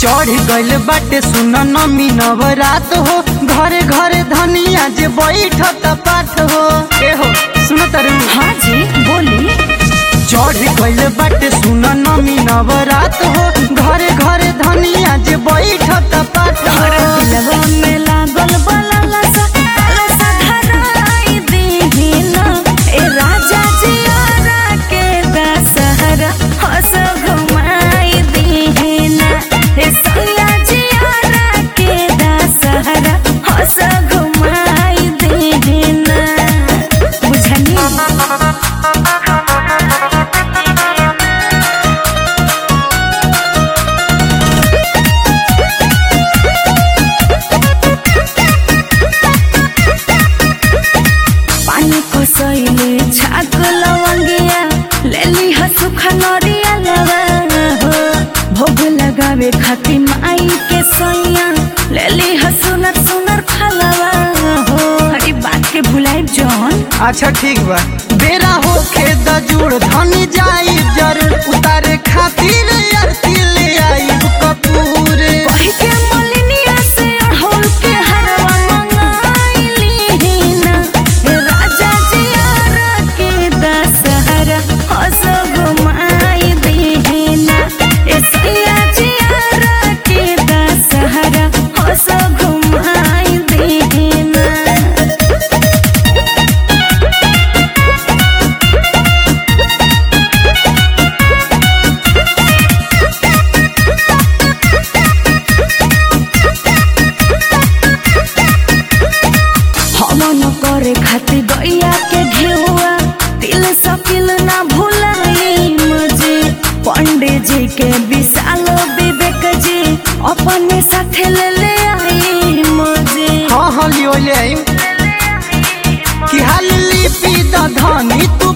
चढ़ गइल बाटे सुन नमी नवरात हो घरे घरे धनिया जे बैठत पाठ हो ए हो सुन तरु हाँ जी बोली चढ़ गइल बाटे सुन नमी नवरात हो घरे घरे धनिया जे बैठत पाठ हो दिलवा में लागल बलला सा लसा धराई दीहिना ए राजा जी आरा के दशहरा हस घुमाई दीहिना ए सैया जी आरा के दशहरा हस घुमाई दीहिना बुझनी पानी को सैले छाक लवंगिया लेली हसुखा नरिया लवा हो भोग लगावे खाती माई के सैया लेली हसुनर सुनर फलवा हो हरी बात के भुलाई जौन अच्छा ठीक बा बेरा होखे द जुड़ धनी जाई जरूर उतारे खातिर आरती ले आई कपूर कही के मलिनिया से अड़हुल के हरवा मंगाइली ना हे राजा जी आरा के दशहरा हस घुमाई दीना ए सैया जी आरा के दशहरा हस घुमाई दीना हमन करे खातिर गैया के घेउआ दिल सपिल ना भुलाई मुझे पंडित जी के विशाल विवेक जी अपने साथे ले ले आई मुझे हाँ हाँ लियो ले आई कि हाल लिपि द धनी तू